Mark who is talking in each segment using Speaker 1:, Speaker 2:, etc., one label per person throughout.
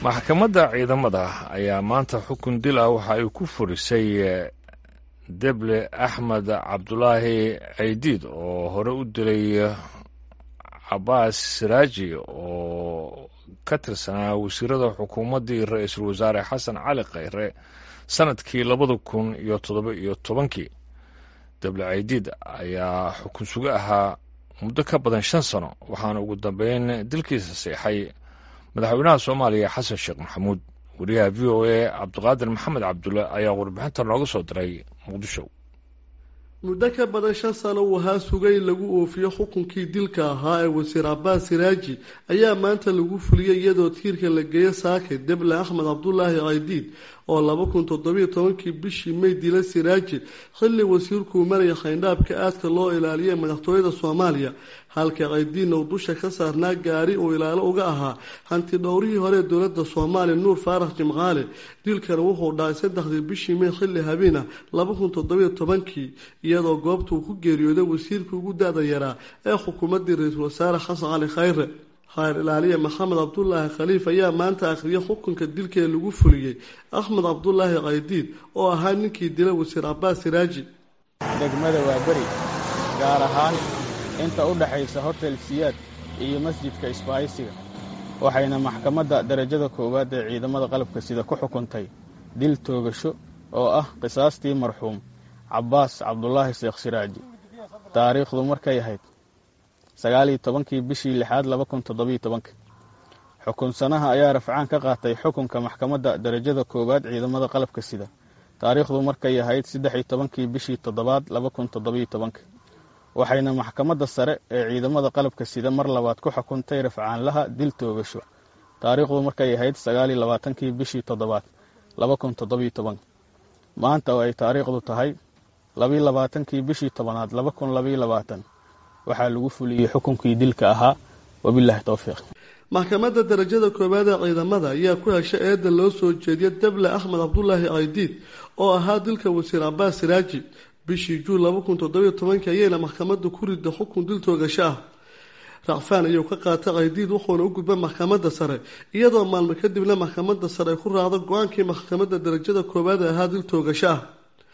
Speaker 1: maxkamadda ciidamada ayaa maanta xukun dil ah waxa ay ku furisay deble axmed cabdulaahi caydiid oo hore u dilay cabaas siraaji oo ka tirsanaa wasiirada xukuumaddii ra-iisul wasaare xasan cali khayre sanadkii labada kun iyo toddoba iyo tobankii deble caydiid ayaa xukun sugo ahaa muddo ka badan shan sano waxaana ugu dambeyn dilkiisa seexay madaxweynaha soomaaliya xasan sheekh maxamuud wariyaha v o a cabdiqaadir maxamed cabdulle ayaa warbixinta nooga soo diray muqdisho
Speaker 2: muddo ka badan shan sano uu ahaa sugay in lagu oofiyo xukunkii dilka ahaa ee wasiir cabaas siraaji ayaa maanta lagu fuliyey iyadoo tiirka la geeyo saake deble axmed cabdulaahi caydiid oo laba kun toddobiyo tobankii bishii may dila siraaji xilli wasiirkuu maraya khayndhaabka aadka loo ilaaliyay madaxtooyada soomaaliya halka caydiidna uu dusha ka saarnaa gaari uu ilaalo uga ahaa hanti dhowrihii hore ee dowladda soomaaliya nuur faarax jimcaale dilkana wuxuu dhacay saddexdii bishii may xilli habeena laba kun toddobiyo tobankii iyadoo goobta uu ku geeriyooday wasiirkii ugu da-da yaraa ee xukuumaddii ra-iisul wasaare xasan cali khayre khayr ilaaliya maxamed cabdulaahi khaliif ayaa maanta akhriyay xukunka dilkee lagu fuliyey axmed cabdulaahi caydiid oo ahaa ninkii dila wasiir cabaas siraaji
Speaker 3: degmada waa beri gaar ahaan inta u dhexaysa hotel siyaad iyo masjidka isbaaysiga waxayna maxkamadda darajada koowaad ee ciidamada qalabka sida ku xukuntay dil toogasho oo ah qisaastii marxuum cabbaas cabdulaahi sheekh siraaji taariikhdu markay ahayd sagaaliyo tobankii bishii lixaad laba kun toddobiyo tobanka xukunsanaha ayaa rafcaan ka qaatay xukunka maxkamadda darajada koowaad ciidamada qalabka sida taariikhdu markay ahayd saddex iyo tobankii bishii toddobaad laba kun toddobiyo tobanka waxayna maxkamadda sare ee ciidamada qalabka sida mar labaad ku xukuntay rafcaanlaha dil toogasho taariikhdu markay ahayd sagaaliyo labaatankii bishii toddobaad laba kun toddobiyo tobanka maanta oo ay taariikhdu tahay labiyo labaatankii bishii tobanaad laba kun labayo labaatan waxaa lagu fuliyey xukunkii dilka ahaa wabilaahi towfiiq
Speaker 2: maxkamadda darajada koowaad ee ciidamada ayaa ku heshay eedda loo soo jeediya deble axmed cabdulaahi caydiid oo ahaa dilka wasiir cabaas siraaji bishii juun laba kun toddobiyo tobankii ayayna maxkamadda ku rida xukun dil toogasho ah racfaan ayuu ka qaatay caydiid wuxuuna u gudba maxkamadda sare iyadoo maalmo kadibna maxkamadda sare ay ku raacdo go-aankii maxkamadda darajada koowaad ee ahaa dil toogasho ah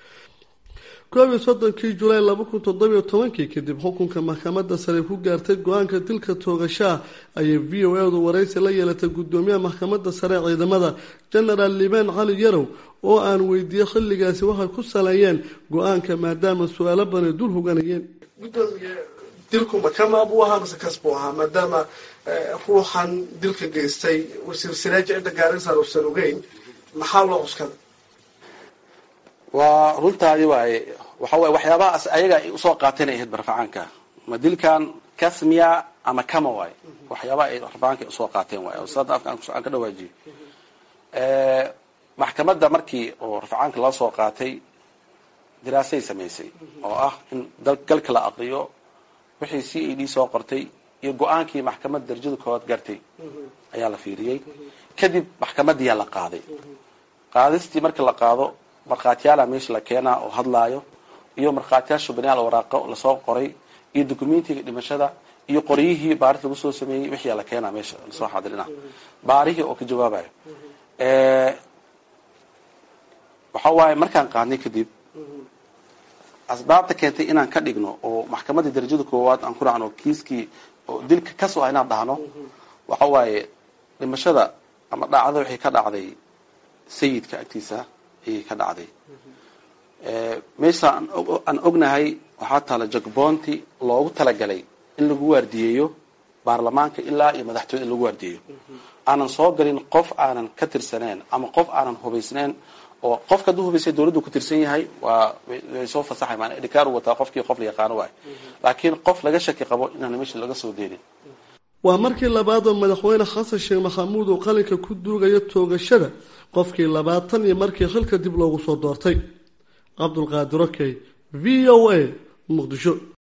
Speaker 2: koob iyo soddonkii julaay laba kun toddobiyo tobankii kadib xukunka maxkamadda sare ku gaartay go-aanka dilka toogashaah ayay v o edu waraysi la yeelatay guddoomiyaha maxkamadda sare ee ciidamada genaraal liibaan cali yarow oo aan weydiiyey xilligaasi waxay ku saleeyeen go-aanka maadaama su-aalo badan dul hoganayeen gudoomiye dilku makama buu ahaa mise kas buu ahaa maadaama ruuxan dilka geystay wasiir siraaji cidda gaarisan uusan ogeyn maxaa loo cuskada
Speaker 4: waa runtaadi waaye waxa waye waxyaabahaas ayaga ay usoo qaateen ay ahayd barfacaanka ma dilkan kasmiya ama kama waaye waxyaabaha ay rafacaanka usoo qaateen waaye sada afka aan ka dhawaajiyo maxkamadda markii oo rafacaanka loo soo qaatay diraasay samaysay oo ah in galka la aqriyo wixii c a d soo qortay iyo go-aankii maxkamadda darajada koowaad gartay ayaa la fiiriyey kadib maxkamadiyaa la qaaday qaadistii marka la qaado markhaatiyaala meesha la keenaa oo hadlaayo iyo markhaatiyaasha banaal waraaqo lasoo qoray iyo documentiga dhimashada iyo qoryihii baaris lagu soo sameeyey wixii la keenaa meesha lasoo xadirina baarihii oo ka jawaabayo waxa waaye markaan qaadnay kadib asbaabta keentay inaan ka dhigno oo maxkamadda darajada koowaad aan ku raacno kiiskii oo dilka kasoo ah inaan dhahno waxa waaye dhimashada ama dhacda waxay ka dhacday sayidka agtiisa ayay ka dhacday meesha aan ognahay waxaa taala jagboonti loogu talagalay in lagu waardiyeeyo baarlamaanka ilaa iyo madaxtooyada in lagu waardiyeeyo aanan soo galin qof aanan ka tirsaneen ama qof aanan hubaysneen oo qofka hadduu hubaysay dawladdu ku tirsan yahay waa way soo fasaxay maana idhikaar u wataa qofkii qof la yaqaano waay laakiin qof laga shaki qabo inaan meesha laga soo deenin
Speaker 2: waa markii labaad oo madaxweyne xasan sheekh maxamuud uu qalinka ku duugayo toogashada qofkii labaatan iyo markii xilka dib loogu soo doortay cabdulqaadir okey v o a muqdisho